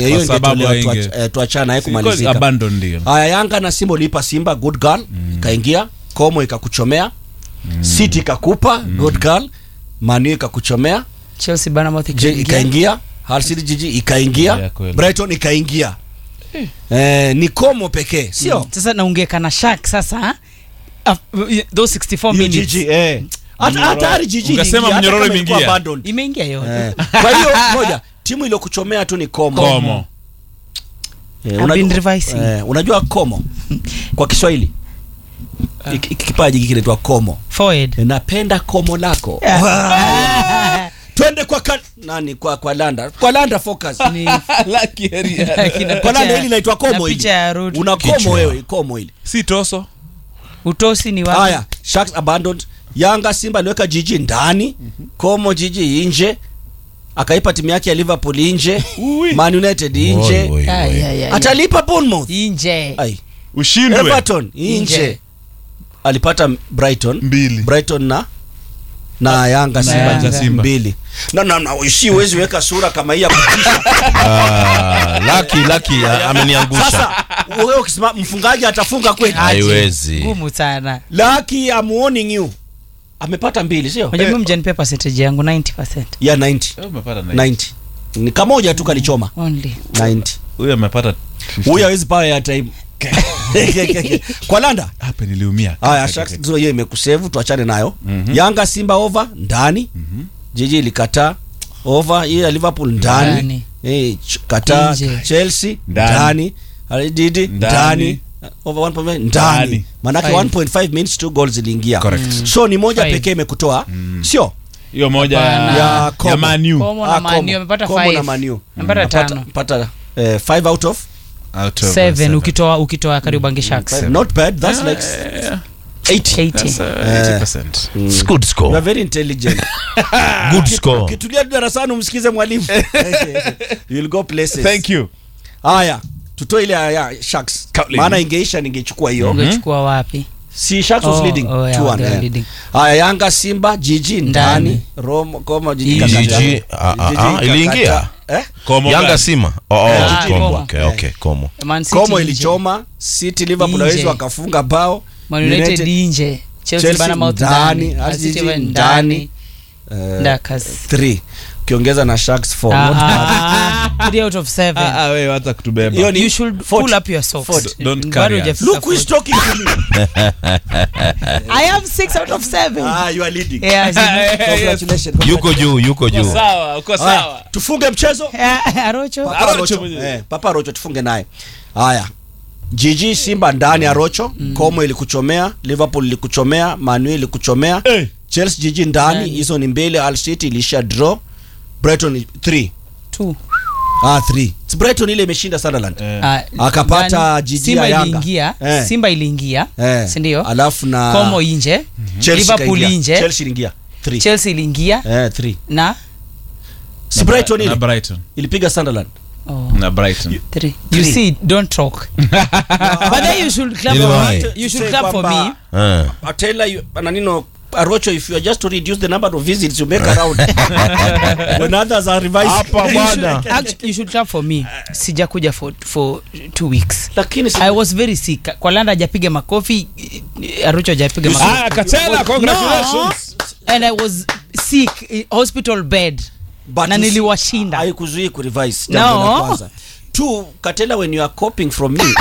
Eh, hiyo Kwa sababu ingetolewa hainge- tuach- eh, tuachana haye Si kweli, kumalizika abandon ndio haya yanga na simba uliipa simba good girl ikaingia komo ikakuchomea city ikakupa good girl manu ikakuchomea Chelsea Bournemouth Je- ikaingia. ikaingia Hull City jiji ikaingia Yeah, kweli. brighton ikaingia eh, ni komo pekee sio Sasa naungeka na Shark sasa ha? Af- those 64 Hiyo minutes jiji eh. Hata- hata hali jiji Ukasema iliingia, hata mnyororo kama ilikuwa imeingia. abandoned. imeingia yote. Eh, kwa hiyo moja timu iliyokuchomea tu ni komo, komo Eh, I've unajua- been revising. eh, unajua komo kwa kiswahili Hiki- hiki kipaji hiki kinaitwa komo Forward. Eh, napenda komo lako twende kwa ka... nani kwa kwa landa kwa landa focus Ni- Lucky area. Kina kwa picha landa ya- hili inaitwa na komo hili picha ya road. una komo Kichwa. wewe komo hili si toso Utosi ni wapi? haya sharks abandoned yanga simba aliweka jiji ndani komo jiji nje akaipa timu yake ya liverpool nje man united Oi, nje oi, oi. Ay, ay, ay. atalipa bournemouth Nje. ai ushindwe everton nje Nje. alipata brighton mbili brighton na na yanga simba Yanga. Simba. mbili na na na ushi huwezi weka sura kama hii ya kutisha Ah, Lucky, Lucky, ah, ameniangusha sasa wewe ukisema mfungaji atafunga kweli haiwezi Ngumu sana. lucky I'm warning you amepata mbili sio Unajua mimi mjanipe percentage yangu 90%. ya 90 Eh, umepata nine. 90 ni kamoja tu kalichoma Only. 90 huyu amepata huyu hawezi pawa ya time kwa landa hapa niliumia haya Sharks ndio hiyo imekusevu tuachane nayo yanga simba over ndani jiji ilikataa over hiyo ya liverpool ndani Ndani. eh ch- kataa Nje. chelsea Ndani. ndani alididi Ndani. ndani over 1.5 ndani Ndani. manake Five. 1.5 minutes two goals iliingia Correct. so ni moja Five. pekee imekutoa sio hiyo moja Hapana. ya ya Como. ya manu Komo na Ah, Man U Como. amepata Como five. na Man U. Amepata Pata- tano. pata eh, five out of Out of Seven ukitoa ukitoa Kariobangi Sharks. five. not bad that's like 80 That's, uh, 80. 80%. It's good you are score very intelligent good score ukitulia tu darasani umsikize mwalimu you'll go places thank you haya tutoe ile ya- ya sharks Cutting. maana ingeisha ningechukua hiyo Ungechukua wapi? si sharks was Oh, leading oh, yeah, 2-1, they were eh. leading. haya yanga simba jiji ndani Ndani. roma koma jiji Jiji, kakata. Jiji, ah, ah, Jiji ah, kakata. iliingia? eh? Como yanga gani? sima oh, oh, Ah, Como. Como. Okay, okay, Como. Man City komo nje. ilichoma city liverpool Nje. hawezi wakafunga bao Man United nje. Chelsea Chelsea Bournemouth ndani. ndani. Hull Man City City ndani. ndani. eh, Ndakas. three ukiongeza na sharks four Ah, not bad. ah, ah, three out of seven. Ah, ah, wewe hata kutubeba Hiyo ni You should 40. pull up your socks. 40. Don't Bado carry us. hujafika look who is 40. talking to me I have six out of seven. ah you are leading Yeah, zi- congratulations yuko juu yuko juu sawa uko Haya, sawa tufunge mchezo Eh, Arocho. Papa Arocho Rocho. mwenyewe. Eh, Papa Rocho tufunge naye haya jiji simba ndani ya rocho komo ilikuchomea liverpool ilikuchomea manu ilikuchomea Eh. chelsea jiji ndani Ndani. hizo ni mbili al city ilisha draw brighton 3 Two. ah 3 brighton ile imeshinda sunderland Eh. Ah, Akapata ndani, jiji Simba ya Yanga. iliingia Eh. Simba iliingia eh. si ndio? alafu na Como nje Chelsea Liverpool ikaingia. nje chelsea iliingia 3 Chelsea iliingia eh 3 na si brighton na ile brighton ilipiga sunderland oh, na brighton three. You Three. see, don't talk. But then you should clap Ile for why? me. You should Say clap for me. kwamba- Eh. I tell you, Ananino, Arocho, if you are just to reduce the number of visits you make around when others are revising. Hapa bwana. Actually, you should clap for me. Sijakuja for for two weeks. Lakini si- I was very sick. Kwa Landa hajapiga makofi, Arucho hajapiga makofi. ah katela congratulations And I was sick, in hospital bed. but na you see, niliwashinda. haikuzuii kurevise No. jambo la kwanza two katela when you are coping from me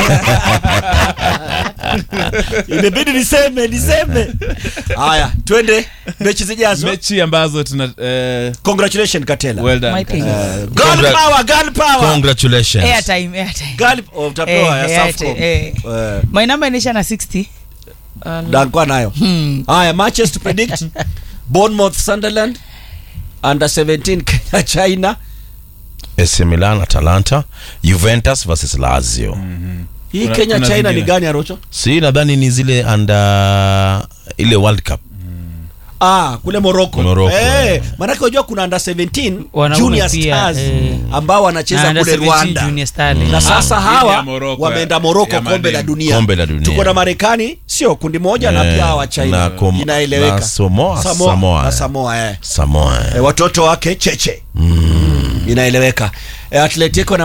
imebidi niseme niseme haya twende mechi zijazo mechi ambazo tuna eh, congratulations katela well done My thing. Katela. girl Congra- power girl power congratulations Airtime, airtime. girl oh, utapewa Eh, ya eh, Safcom eh. eh My number inaisha na 60. dankwa nayo haya matches to predict bournemouth sunderland under 17 kenya china AC Milan Atalanta Juventus versus Lazio hii Kuna- kenya kuna china ni zingine. gani arocho si nadhani ni zile under ile World Cup Ah, kule Morocco. Morocco, Eh, eh. maanake unajua kuna under 17 Wanaume Junior pia, Stars eh. ambao wanacheza Na under kule 17 Rwanda. Junior Starlet. Na sasa Ah, hawa ya Morocco, wameenda ya- Morocco ya kombe la madini. dunia. Kombe la dunia. Tuko na Marekani sio kundi moja na Eh, pia hawa China. na kom- Inaeleweka. na Samoa, Samoa, Samoa, na eh. Samoa eh. Samoa Eh, watoto wake cheche. Inaeleweka. Eh, Atletico na